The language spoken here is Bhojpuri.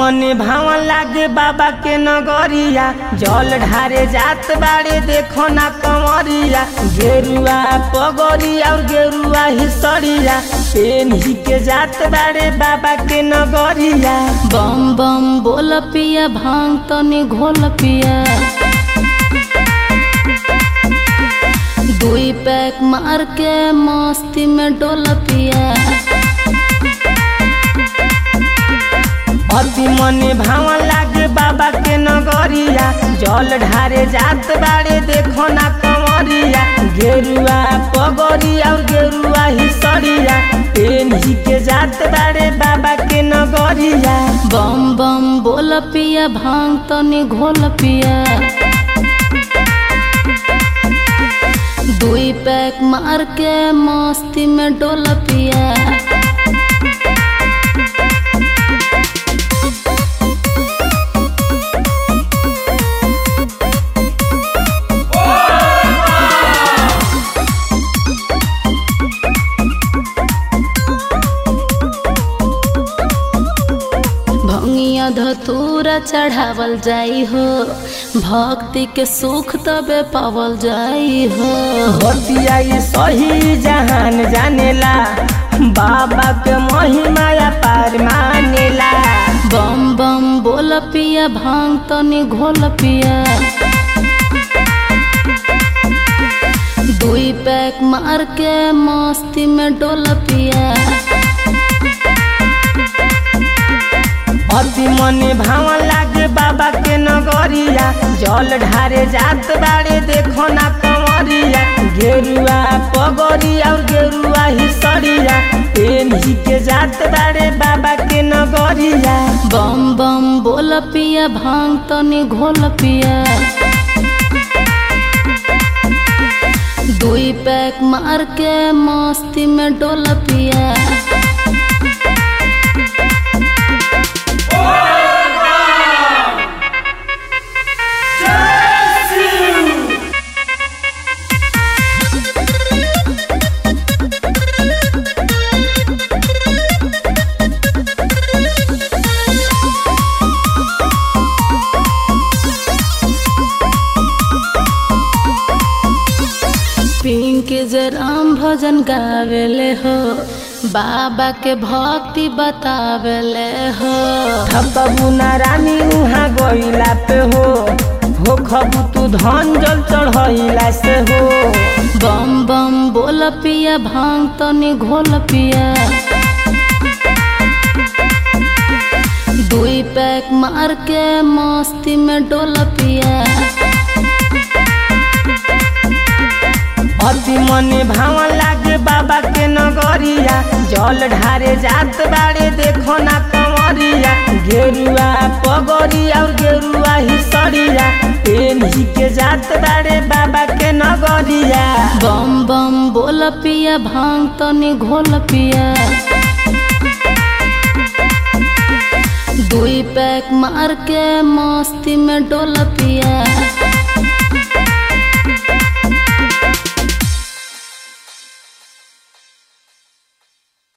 मने भावन लागे बाबा के नगरिया जल ढारे जात बाड़े देखो ना कंवरिया गेरुआ पगड़ी और गेरुआ हिसरिया पेन ही के जात बाड़े बाबा के नगरिया बम बम बोल पिया भांग तनी घोल पिया दुई पैक मार के मस्ती में डोल पिया अति मने भावन लागे बाबा के नगरिया जल ढारे जात बाड़े देखो ना कंवरिया गेरुआ पगड़ी और गेरुआ हिसरिया पेन ही के जात बाड़े बाबा के नगरिया बम बम बोल पिया भांग तनी घोल पिया दुई पैक मार के मस्ती में डोल पिया भंगिया धतूरा चढ़ावल जाई हो भक्ति के सुख तबे पावल जाई हो बतिया ये सही जहान जानेला बाबा के महिमा या पार मानेला बम बम बोल पिया भांग तनी घोल पिया दुई पैक मार के मस्ती में डोल पिया अति मने भावन लागे बाबा के नगरिया जल ढारे जात बाड़े देखो ना कंवरिया गेरुआ पगड़ी और गेरुआ हिसरिया पेन ही के जात बाड़े बाबा के नगरिया बम बम बोल पिया भांग तनी घोल पिया दुई पैक मार के मस्ती में डोल पिया पिंक जराम भजन गावेले हो बाबा के भक्ति बतावेले हो थकबू ना रानी उहाँ गइला पे हो हो खबू तू धन जल चढ़ैला से हो बम बम बोल पिया भांग तनी घोल पिया दुई पैक मार के मस्ती में डोल पिया अति मने भावन लागे बाबा के नगरिया जल ढारे जात बाड़े देखो ना कंवरिया गेरुआ पगड़ी और गेरुआ हिसरिया पेन ही के जात बाड़े बाबा के नगरिया बम बम बोल पिया भांग तनी घोल पिया दुई पैक मार के मस्ती में डोल पिया